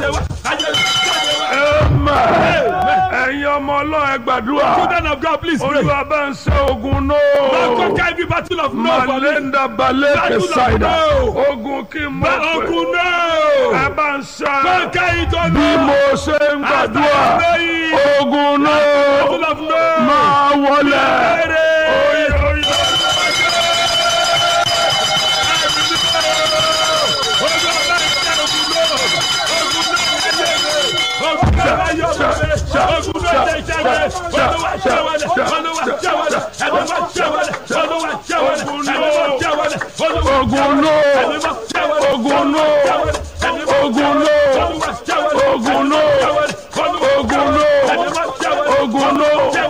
jáde wá jáde wá jáde wá. Amen. ẹ̀yin ọmọ ọlọ́run ẹ gbàdúrà children of God please pray. olúwa bá ń ṣe ogun Lord náà. conquer every battle of no for me. Malenda balẹ̀ Battle of kẹsàìdà. no. Ogun kí n mọ̀ pé. ogun Ẹ náà. bá ń ṣe. conquer it o Bí no. mo ṣe ń gbàdúrà. As I pray. Ogun náà battle of no. máa wọlé. Pray.